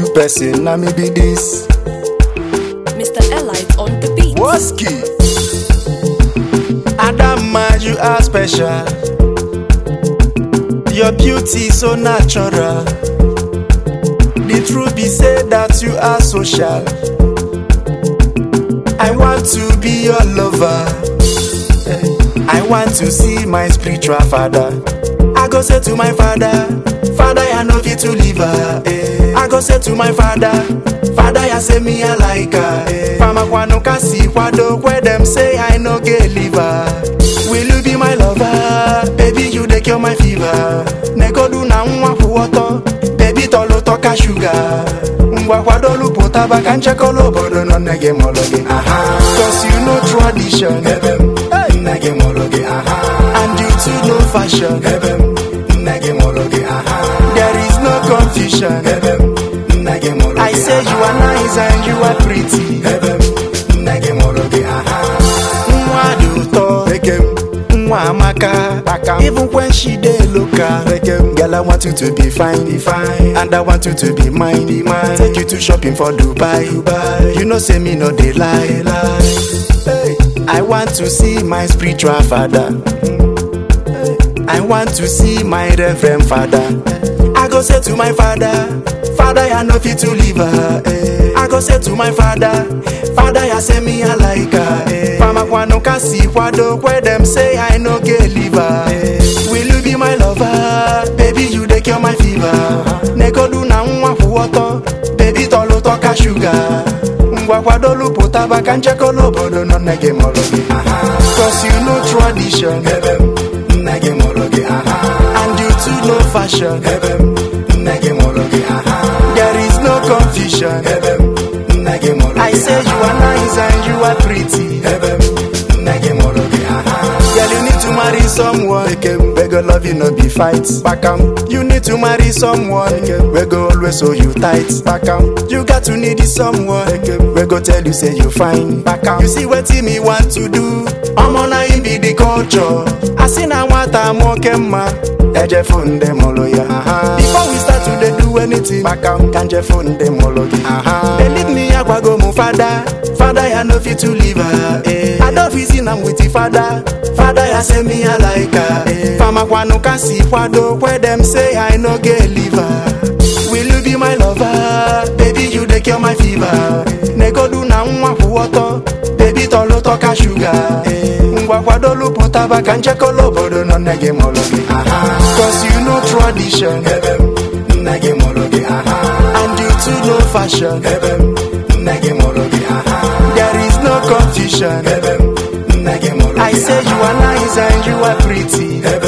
person, na me be this. Mr. Elite on the beat. Woski. Adama, you are special. Your beauty so natural. The truth be said that you are social. I want to be your lover. I want to see my spiritual father. I go say to my father, Father, I know fit to live her. Eh. I go say to my father, Father, I say me I like her. Eh. Fama kwano kasi kwado where them say I no get liver. Will you be my lover? Baby, you dey cure my fever. Negodu na nwa kwuoto, baby tolo toka sugar. Ngwa kwadolu pụtaba ka nchekọla obodo nọ nne gị mụrụ gị. Cause you know tradition. Hey. nne gị mụrụ gị aha And you too know fashion. ebe m nne gị mụrụ gị aha There is no confusion. ebe m nne gị mụrụ I gị say you are nice and you are pretty. ebe m nne gị mụrụ gị aha Nwa dị ụtọ. Nwa amaka. Even when she dey local. Girl, I want you to be fine. Be fine. And I want you to be mine. Be mine. Take you to shopping for Dubai. Dubai. You know say me no dey lie. lie. Hey. I want to see my spiritual father. I want to see my reverend father. I go say to my father, Father, I know fit to live her. Eh. I go say to my father, Father, I say me I like her. Eh. Fama kwano kasi kwado where them say I no get liver. Eh. Will you be my lover? Baby, you dey cure my fever. Negodu na nwa kwuoto, baby tolo toka sugar. Ngwa kwadolu pụtaba ka nchekọla obodo nọ nne gị mụrụ gị. Cause you know tradition. ebe m nne gị mụrụ gị aha And you too know fashion. ebe m nne gị mụrụ gị aha There is no confusion. ebe m nne gị mụrụ I gị say you are nice and you are pretty. ebe m nne gị mụrụ gị aha Girl, you need to marry someone. We go love you, no be fight. Back am. You need to marry someone. We go always hold you tight. Back am. You got to need someone. We go tell you say you fine. Back am. You see what me want to do. I'm on a be the culture. I see na nwata nwoke mma. Eje phone dem olo ya. Before we start to dey do anything. Back am. Kanje phone dem olo gị. Believe me, agwago mu father. Father, I no fit to leave her. Eh. I don't visit am with the father. Father, I say me I like her. Eh. Fama kwano kasi kwado where them say I no get liver. Will you be my lover? Baby, you dey cure my fever. Negodu na nwa kwuoto, baby tolo toka sugar. Eh. Ngwa kwadolu pụtaba ka nchekọla obodo nọ nne gị mụrụ gị. Cause you know tradition. ebe m nne gị mụrụ gị aha And you too know fashion. ebe m nne gị mụrụ gị aha There is no confusion. ebe m nne gị mụrụ I gị say you are nice and you are pretty. ebe